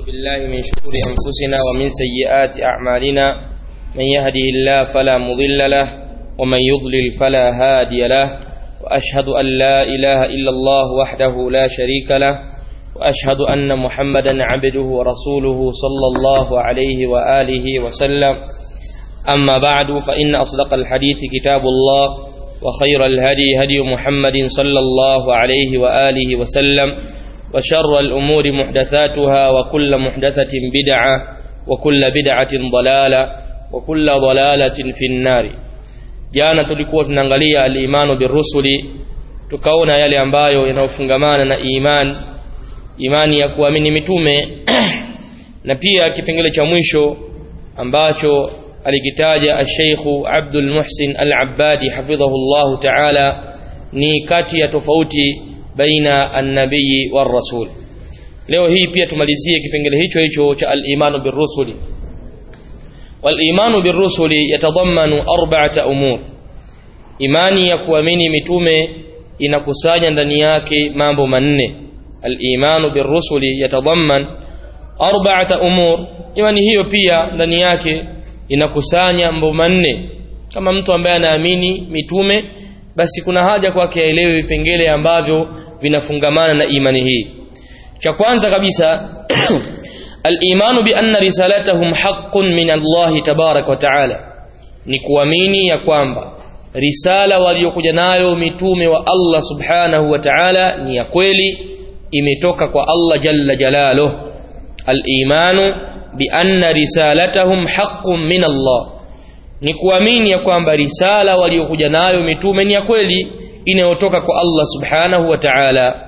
ونعوذ بالله من شرور أنفسنا ومن سيئات أعمالنا من يهده الله فلا مضل له ومن يضلل فلا هادي له وأشهد أن لا إله إلا الله وحده لا شريك له وأشهد أن محمدا عبده ورسوله صلى الله عليه وآله وسلم أما بعد فإن أصدق الحديث كتاب الله وخير الهدي هدي محمد صلى الله عليه وآله وسلم وشر الأمور محدثاتها وكل محدثة بدعة وكل بدعة ضلالة وكل ضلالة في النار jana tulikuwa tunaangalia al-imanu birrusuli tukaona yale ambayo yanayofungamana na iman imani ya kuamini mitume na pia kipengele cha mwisho ambacho alikitaja al-Sheikh Abdul Muhsin Al-Abbadi hafidhahu Allah Ta'ala ni kati ya tofauti baina an-nabii war-rasul leo hii pia tumalizie kipengele hicho hicho cha al-imanu birrusuli wal-imanu birrusuli yatadammanu arba'ata umur imani ya kuamini mitume inakusanya ndani yake mambo manne al-imanu birrusuli yatadamman arba'ata umur imani hiyo pia ndani yake inakusanya mambo manne kama mtu ambaye anaamini mitume basi kuna haja kwake aelewe vipengele ambavyo vinafungamana na imani hii cha kwanza kabisa al-imanu bi anna risalatahum haqqun min Allah tabarak wa ta'ala ni kuamini ya kwamba risala waliokuja nayo mitume wa Allah subhanahu wa ta'ala ni ya kweli imetoka kwa Allah jalla jalaluh al-imanu bi anna risalatahum haqqun min Allah ni kuamini ya kwamba risala waliokuja nayo mitume ni ya kweli inayotoka kwa Allah subhanahu wa ta'ala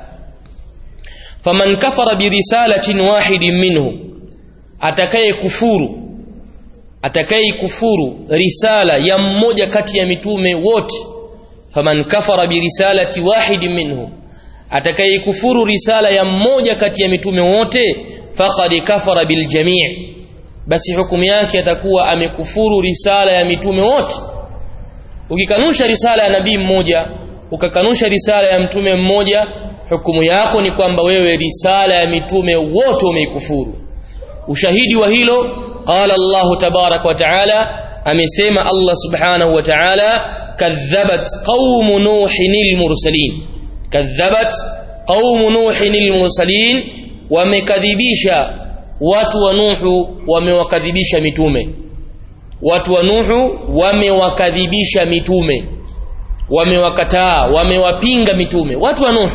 faman kafara bi risalatin wahidin minhu atakaye kufuru atakaye kufuru risala ya mmoja kati ya mitume wote faman kafara bi risalati wahidin minhum atakaye kufuru risala ya mmoja kati ya mitume wote faqad kafara bil jami' basi hukumu yake atakuwa amekufuru risala ya mitume wote ukikanusha risala ya nabii mmoja ukakanusha risala ya mtume mmoja hukumu yako ni kwamba wewe risala ya mitume wote umeikufuru ushahidi wa hilo qala Allah tabarak wa taala amesema Allah subhanahu wa taala kadhabat qaum nuhin mursalin kadhabat qaum nuhin mursalin wamekadhibisha watu wa nuhu wamewakadhibisha mitume watu wa nuhu wamewakadhibisha mitume wamewakataa wamewapinga mitume watu wa nuhu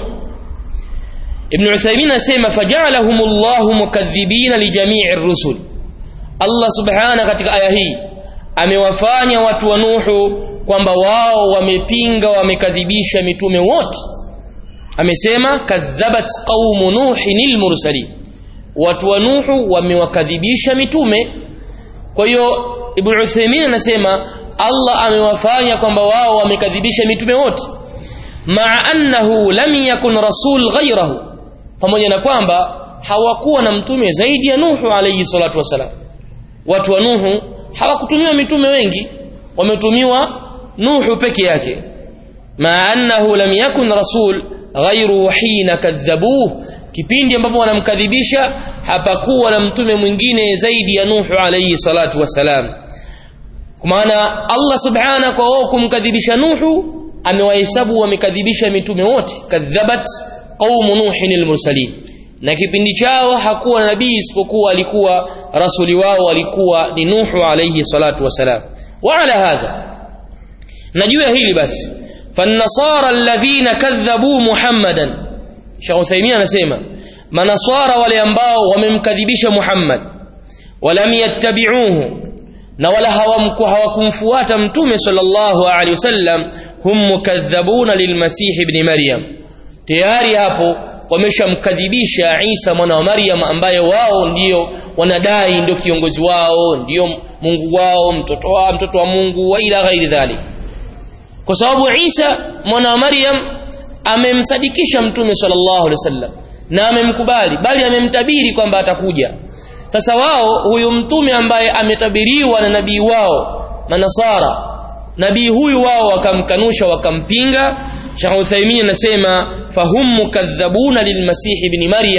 Ibn Uthaymeen asema faja'alahumullahu mukadhibina li jami'i ar-rusul Allah subhana katika aya hii amewafanya watu wa Nuhu kwamba wao wamepinga wamekadhibisha mitume wote amesema kadhabat qaumu nuhin mursalin watu wa Nuhu wamewakadhibisha mitume kwa hiyo Ibn Uthaymeen anasema Allah amewafanya kwamba wao wamekadhibisha mitume wote ma'a annahu lam yakun rasul ghayrahu pamoja na kwamba hawakuwa na mtume zaidi ya Nuhu alayhi salatu wasalam watu wa Nuhu hawakutumiwa mitume wengi wametumiwa Nuhu peke yake ma annahu lam yakun rasul ghayru hina kadhabuhu kipindi ambapo wanamkadhibisha hapakuwa na mtume mwingine zaidi ya Nuhu alayhi salatu wasalam kwa maana Allah subhana kwa wao kumkadhibisha Nuhu amewahesabu wamekadhibisha mitume wote kadhabat qaumu nuhin almursalin na kipindi chao hakuwa nabii isipokuwa alikuwa rasuli wao alikuwa ni Nuhu alayhi salatu wasalam wa ala hadha najua hili basi فالنصارى الذين كذبوا محمدا Sheikh Uthaymeen anasema manaswara wale ambao wamemkadhibisha Muhammad walam yattabi'uhu na wala hawakumfuata mtume sallallahu alaihi wasallam hum mukadhabuna lilmasih ibn Maryam tayari hapo wameshamkadhibisha Isa mwana wa Maryam ambaye wao ndio wanadai ndio kiongozi wao ndio Mungu wao mtoto wao mtoto wa Mungu wa ila ghairi dhalik kwa sababu Isa mwana wa Maryam amemsadikisha mtume sallallahu alaihi wasallam na amemkubali bali amemtabiri kwamba atakuja sasa wao huyu mtume ambaye ametabiriwa na nabii wao manasara nabii huyu wao wakamkanusha wakampinga Sheikh Uthaymeen anasema fahum mukadhabuna lilmasih ibn Maryam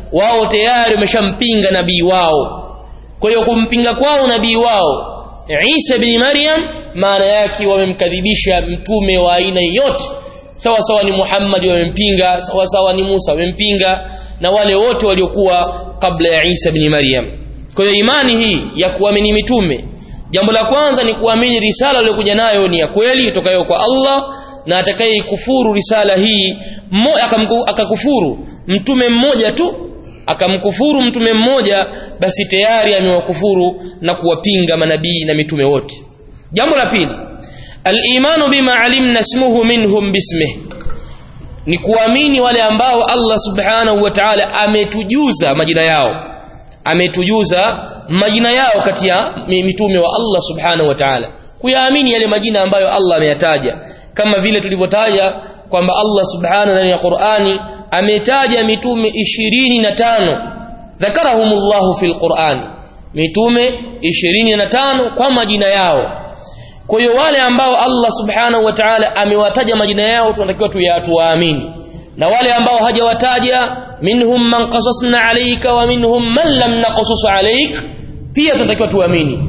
wao tayari wameshampinga nabii wao kwa hiyo kumpinga kwao nabii wao Isa bin Maryam maana yake wamemkadhibisha mtume wa aina yote sawa sawa ni Muhammad wamempinga sawa sawa ni Musa wamempinga na wale wote waliokuwa kabla ya Isa bin Maryam kwa hiyo imani hii ya kuamini mitume jambo la kwanza ni kuamini risala aliyokuja nayo ni ya kweli itokayo kwa Allah na atakaye kufuru risala hii akakufuru mtume mmoja tu akamkufuru mtume mmoja basi tayari amewakufuru na kuwapinga manabii na mitume wote jambo la pili al-imanu bima alimna ismuhu minhum bismihi ni kuamini wale ambao Allah subhanahu wa ta'ala ametujuza majina yao ametujuza majina yao kati ya mitume wa Allah subhanahu wa ta'ala kuyaamini yale majina ambayo Allah ameyataja kama vile tulivyotaja kwamba Allah subhanahu ndani ya Qur'ani ametaja mitume 25 dhakarahumullahu fil Qur'ani mitume 25 kwa majina yao kwa hiyo wale ambao Allah subhanahu wa ta'ala amewataja majina yao tunatakiwa tuyatuamini na wale ambao hajawataja minhum man qasasna alayka wa minhum man lam naqsus alayk pia tunatakiwa tuamini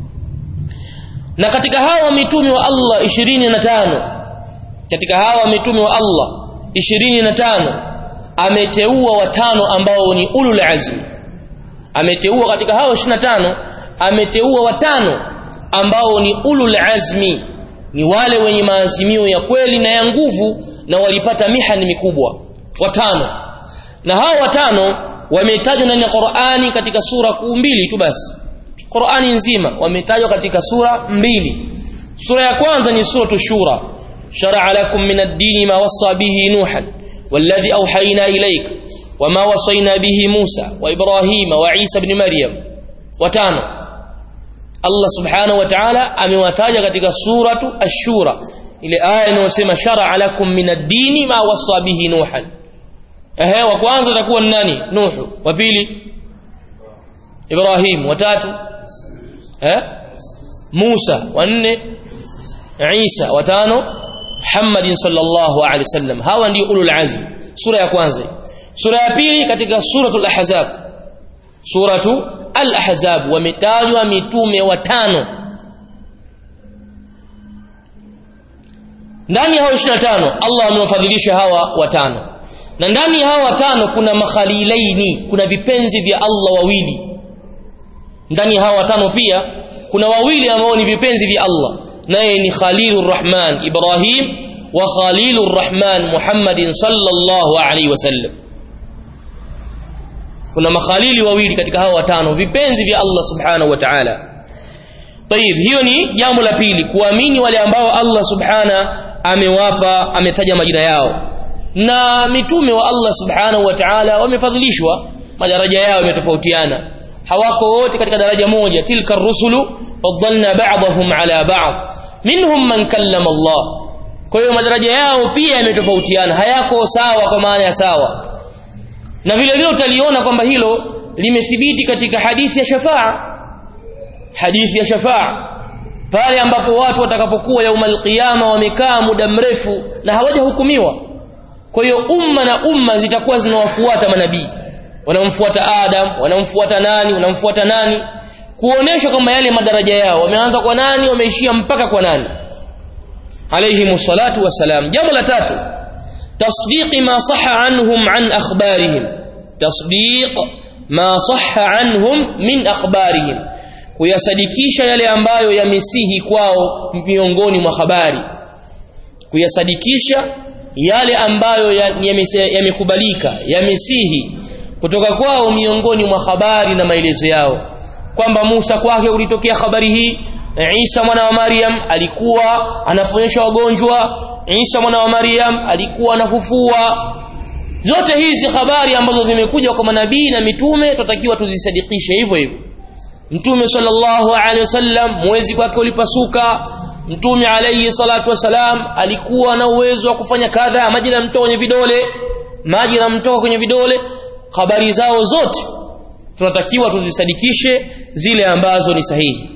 na katika hawa mitume wa Allah 25 katika hawa mitume wa Allah 25 ameteua watano ambao ni ulul azmi ameteua katika hao 25 ameteua watano ambao ni ulul azmi ni wale wenye maazimio ya kweli na ya nguvu na walipata mihani mikubwa watano na hao watano wametajwa ndani ya Qur'ani katika sura kuu mbili tu basi Qur'ani nzima wametajwa katika sura mbili sura ya kwanza ni suratu shura shar'a lakum min ad-din ma wassa bihi nuhan والذي أوحينا إليك وما وصينا به موسى وإبراهيم وعيسى بن مريم وتانو Allah subhanahu wa ta'ala amewataja katika suratu ash-shura ile aya inayosema shar'a lakum min ad-dini ma wassa bihi nuhan ehe wa kwanza atakuwa ni nani nuhu wa pili ibrahim wa tatu eh musa wa nne isa wa tano muhammadin sallallahu alaihi wasallam hawa ndio ulul azm sura ya kwanza sura ya pili katika suratul ahzab suratu al-ahzab wametajwa mitume watano ndani ya hao 25 Allah amewafadhilisha hawa watano na ndani ya hawa watano kuna makhalilaini kuna vipenzi vya Allah wawili ndani ya hawa watano pia kuna wawili ambao ni vipenzi vya Allah naye ni Khalilur Rahman Ibrahim wa Khalilur Rahman Muhammadin sallallahu alaihi wasallam kuna makhalili wawili katika hao watano vipenzi vya Allah subhanahu wa ta'ala طيب hiyo ni jambo la pili kuamini wale ambao Allah subhana amewapa ametaja majina yao na mitume wa Allah subhanahu wa ta'ala wamefadhilishwa madaraja yao yametofautiana hawako wote katika daraja moja tilka rusulu faddalna ba'dahum ala ba'd minhum man kallama Allah kwa hiyo madaraja yao pia yametofautiana hayako sawa kwa maana ya sawa na vile vile utaliona kwamba hilo limethibiti katika hadithi ya shafaa hadithi ya shafaa pale ambapo watu watakapokuwa yaumal qiyama wamekaa muda mrefu na hawajahukumiwa kwa hiyo umma na umma zitakuwa zinawafuata manabii wanamfuata Adam wanamfuata nani wanamfuata nani kuonesha kwamba yale madaraja yao wameanza kwa nani wameishia mpaka kwa nani alayhi salatu wassalam jambo la tatu تصديق ما صح عنهم عن أخبارهم تصديق ما صح عنهم من أخبارهم kuyasadikisha yale ambayo yamesihi kwao miongoni mwa habari kuyasadikisha yale ambayo yamekubalika yamesihi kutoka kwao miongoni mwa habari na maelezo yao kwamba Musa kwake ulitokea habari hii Isa mwana wa Maryam alikuwa anaponyesha wagonjwa Isa mwana wa Maryam alikuwa anafufua zote hizi habari ambazo zimekuja kwa manabii na mitume tutakiwa tuzisadikishe hivyo hivyo Mtume sallallahu alaihi wasallam mwezi kwake ulipasuka Mtume alayhi salatu wasalam alikuwa na uwezo wa kufanya kadha maji yanamtoka kwenye vidole maji yanamtoka kwenye vidole habari zao zote tunatakiwa tuzisadikishe zile ambazo ni sahihi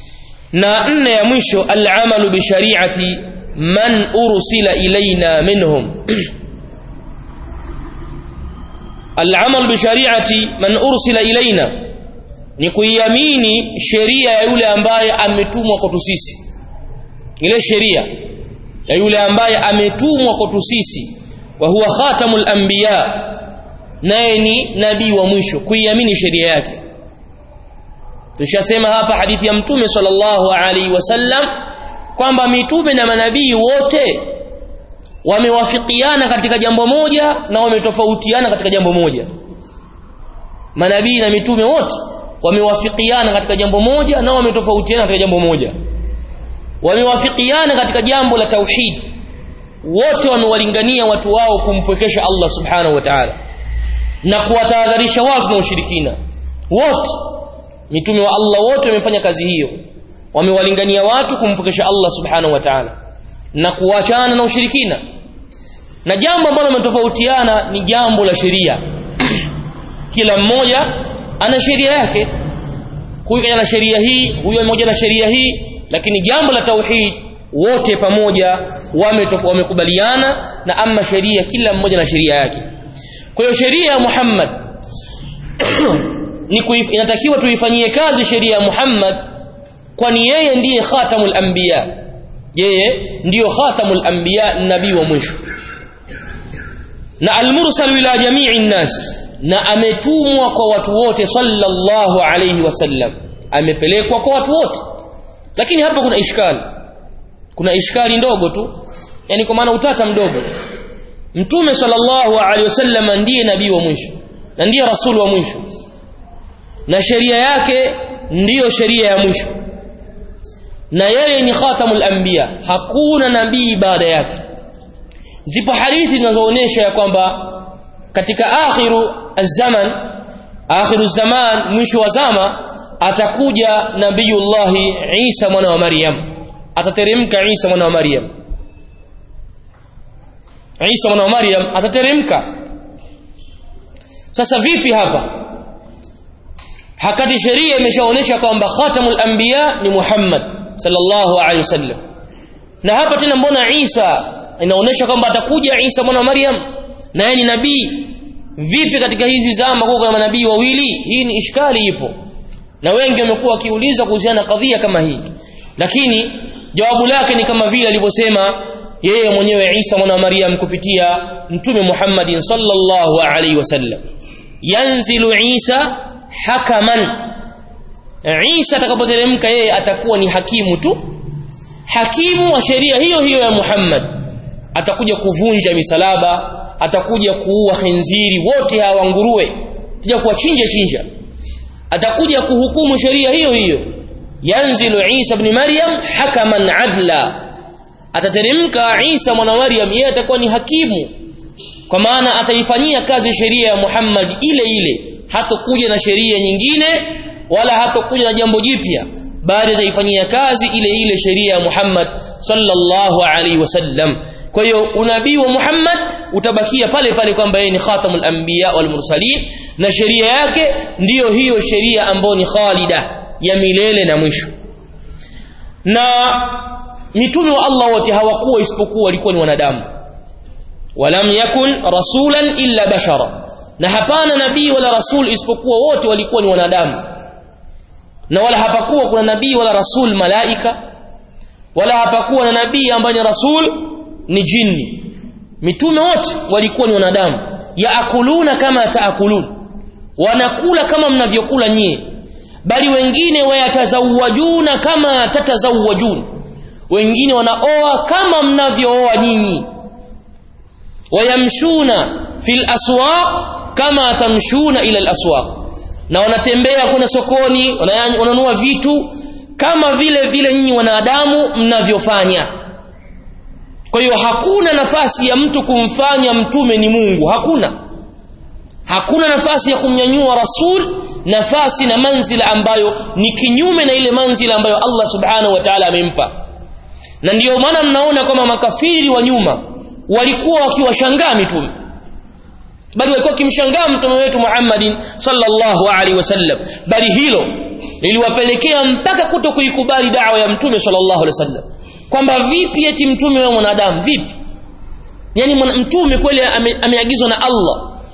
na nne ya mwisho al-amalu bi shari'ati man ursila ilaina minhum al-amal bi shari'ati man ursila ilaina ni kuiamini sheria ya yule ambaye ametumwa kwetu sisi ile sheria ya yule ambaye ametumwa kwetu sisi wa huwa khatamul anbiya naye ni nabii wa mwisho kuiamini sheria yake tushasema hapa hadithi ya mtume sallallahu alaihi wasallam kwamba mitume na manabii wote wamewafikiana katika jambo moja na wametofautiana katika jambo moja manabii na mitume wote wamewafikiana katika jambo moja na wametofautiana katika jambo moja wamewafikiana katika jambo la tauhid wote wamewalingania watu wao kumpwekesha Allah subhanahu wa ta'ala na kuwatahadharisha watu na ushirikina wote mitume wa Allah wote wamefanya kazi hiyo wamewalingania watu kumpokesha Allah subhanahu wa ta'ala na kuachana na ushirikina na jambo ambalo wametofautiana ni jambo la sheria kila mmoja ana sheria yake huyu ana sheria hii huyu mmoja na sheria hii lakini jambo la tauhid wote pamoja wamekubaliana na ama sheria kila mmoja na sheria yake kwa hiyo sheria ya Muhammad ni kuif, inatakiwa tuifanyie kazi sheria ya Muhammad kwani yeye ndiye khatamul anbiya yeye ndiyo khatamul anbiya nabii wa mwisho na almursal ila jami'i nnas na ametumwa kwa watu wote sallallahu alayhi wasallam amepelekwa kwa watu wote lakini hapa kuna ishkali kuna ishkali ndogo tu yani kwa maana utata mdogo mtume sallallahu alaihi wasallam ndiye nabii wa mwisho na ndiye rasul wa mwisho na sheria yake ndiyo sheria ya mwisho na yeye ni khatamul anbiya hakuna nabii baada yake zipo hadithi zinazoonyesha ya kwamba katika akhiru az-zaman akhiru zaman mwisho wa zama atakuja nabiyullahi Isa mwana wa Maryam atateremka Isa mwana wa Maryam Isa mwana wa Maryam atateremka sasa vipi hapa hakati sheria imeshaonesha kwamba khatamul anbiya ni Muhammad sallallahu alaihi wasallam na hapa tena mbona Isa inaonesha kwamba atakuja Isa mwana wa Maryam na yeye ni nabii vipi katika hizi zama kwa manabii wawili hii ni ishkali ipo na wengi wamekuwa wakiuliza kuhusiana na kadhia kama hii lakini jawabu lake ni kama vile alivyosema yeye mwenyewe Isa mwana wa Maryam kupitia mtume Muhammadin sallallahu alaihi wasallam yanzilu Isa hakaman Isa atakapoteremka yeye atakuwa ni hakimu tu hakimu wa sheria hiyo hiyo ya Muhammad atakuja kuvunja misalaba atakuja kuua khinziri wote hawa nguruwe atakuja kuwachinja chinja atakuja kuhukumu sheria hiyo hiyo yanzilu Isa ibn Maryam hakaman adla atateremka Isa mwana Maryam yeye atakuwa ni hakimu kwa maana ataifanyia kazi sheria ya Muhammad ile ile hatokuja na sheria nyingine wala hatokuja na jambo jipya bali ataifanyia kazi ile ile sheria ya Muhammad sallallahu alaihi wasallam kwa hiyo unabii wa Muhammad utabakia pale pale kwamba yeye ni khatamul anbiya wal mursalin na sheria yake ndiyo hiyo sheria ambayo ni khalida ya milele na mwisho na mitume wa Allah wote hawakuwa isipokuwa walikuwa ni wanadamu walam yakun rasulan illa bashara na hapana nabii wala rasul isipokuwa wote walikuwa ni wanadamu na wala hapakuwa kuna nabii wala rasul malaika wala hapakuwa na nabii ambaye ni rasul ni jini mitume wote walikuwa ni wanadamu yaakuluna kama taakulun wanakula kama mnavyokula nyie bali wengine wayatazawajuna kama tatazawajun wengine wanaoa kama mnavyooa nyinyi wayamshuna fil aswaq kama tamshuna ila al aswaq na wanatembea kuna sokoni wananunua vitu kama vile vile nyinyi wanadamu mnavyofanya kwa hiyo hakuna nafasi ya mtu kumfanya mtume ni Mungu hakuna hakuna nafasi ya kumnyanyua rasul nafasi na manzila ambayo ni kinyume na ile manzila ambayo Allah subhanahu wa ta'ala amempa na ndiyo maana mnaona kama makafiri wa nyuma walikuwa wakiwashangaa mitume bali walikuwa wakimshangaa mtume wetu Muhammadin sallallahu alaihi wasallam bali hilo liliwapelekea mpaka kuto kuikubali dawa ya mtume sallallahu alaihi wasallam kwamba vipi eti mtume wa mwanadamu vipi yani mtume kweli ame, ameagizwa na Allah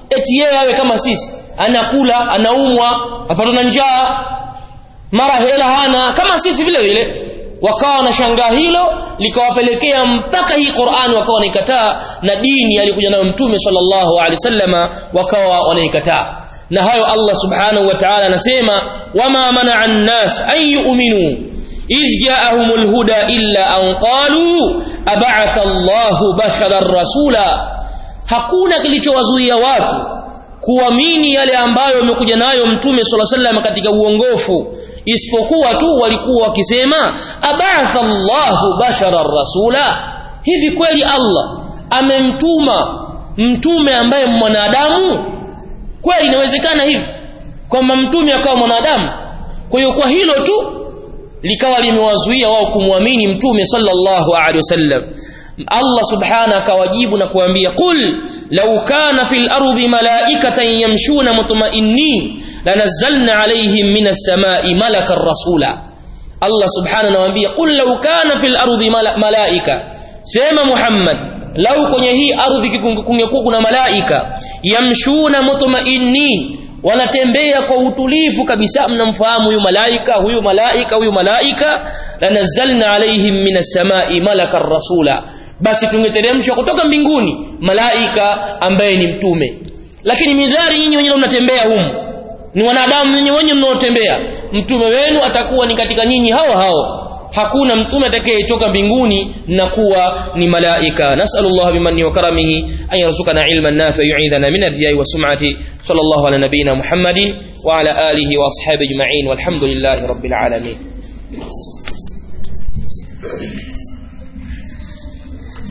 eti yeye awe kama sisi anakula anaumwa apatwa na njaa mara hela hana kama sisi vile vile wakawa wanashangaa hilo likawapelekea mpaka hii Qur'an wakawa wanaikataa na dini alikuja nayo mtume sallallahu alaihi wasallama wakawa wanaikataa na hayo Allah subhanahu wa ta'ala anasema wama mana'a an-nas an yu'minu idh ja'ahumul huda illa an qalu ab'atha Allahu basharan rasula hakuna kilichowazuia watu kuamini yale ambayo amekuja nayo mtume sallallahu alaihi wasallam katika uongofu isipokuwa tu walikuwa wakisema abatha Allahu basharan rasula hivi kweli Allah amemtuma mtume ambaye mwanadamu kweli inawezekana hivi kwamba mtume akawa mwanadamu kwa hiyo kwa hilo tu likawa limewazuia wao kumwamini mtume sallallahu alaihi wasallam Allah subhana akawajibu na kuambia qul law kana fil ardi malaikatan yamshuna mutma'innin lanazzalna alaihim minas samai malakan rasula Allah subhana anawaambia qul law kana fil ardi malaika sema Muhammad lau kwenye hii ardhi kungekuwa kuna malaika yamshuna mutma'innin wanatembea kwa utulivu kabisa mnamfahamu huyu malaika huyu malaika huyu malaika lanazzalna alaihim minas samai malakan rasula basi tungeteremshwa kutoka mbinguni malaika ambaye ni mtume lakini midhari nyinyi wenyewe mnatembea humu ni wanadamu nyinyi wenyewe mnaotembea mtume wenu atakuwa ni katika nyinyi hao hao hakuna mtume atakayetoka mbinguni na kuwa ni malaika nasallallahu bimanni wa karamihi an yarzuqana ilman nafi yu'idhana min ar-riya'i wa sum'ati sallallahu ala nabiyyina muhammadin wa ala alihi wa ashabihi ajma'in walhamdulillahi rabbil alamin